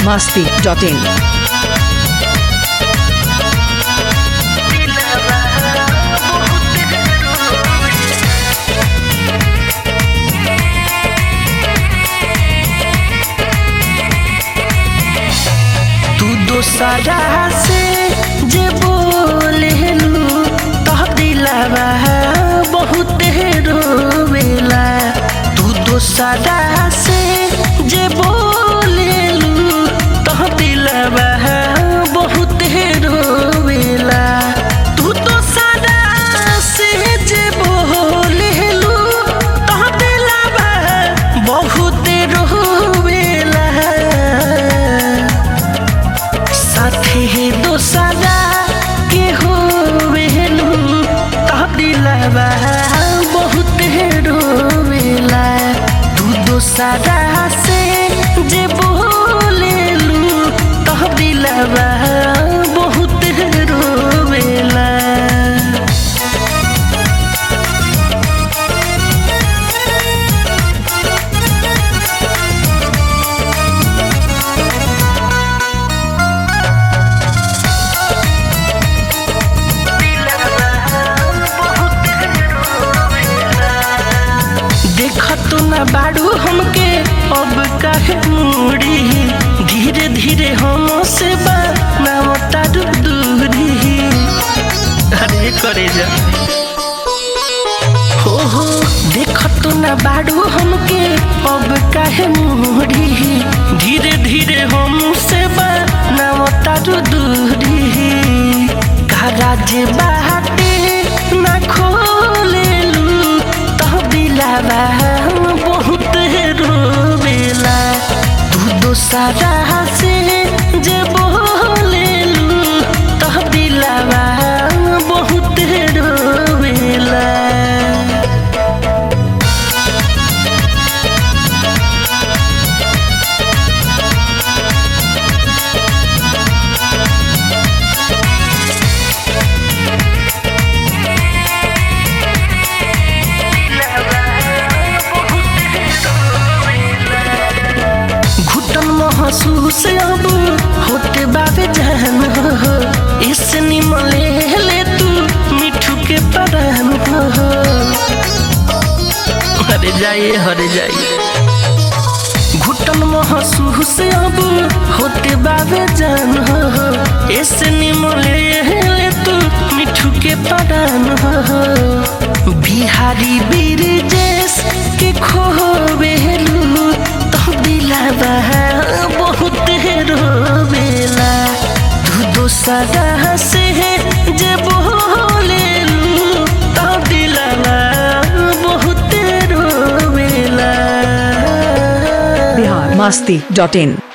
masti.in. तू दोसरा से जे बोलेलू तह दिलावा बहुत रोवेला तू दोसरा से जे बोलेलू तह दिलावा बहुत रोवेला तू दोसरा से जे बोलेलू तह दिलावा बहुत रोवेला साथी दोसरा के हो वेलू तबदिलबा बहुत रोवेला तू दोसरा से जे बोलेलू तबदिलबा बहुत रोवेला देखत न बाड़ू हमके अब काहे मुड़ी धीरे धीरे हम से बनावता दूरी अरे करे जा हो हो देखत न बाड़ू हमके अब काहे मुड़ी धीरे धीरे हम से बनावता दूरी काराज बाटे ना खोलेलू तह दिलावा बहुत रोवेला तू दोसरा से जे बोलेलू तह दिलावा बहुत रोवेला घुटन महसूस अब होते बाबे जान हो इस निमले ले तू मिठू के परान हो हरे जाइए हरे जाइए घुटन महसूस अब होते बाबे जान हो इस निमले ले तू मिठू के परान हो बिहारी बीर जैस के खोबेलू तो दिलावा बहुत रोवेला तू दोसरा से जे बोलेलू तो दिलावा बहुत रोवेला Bihar masti.in.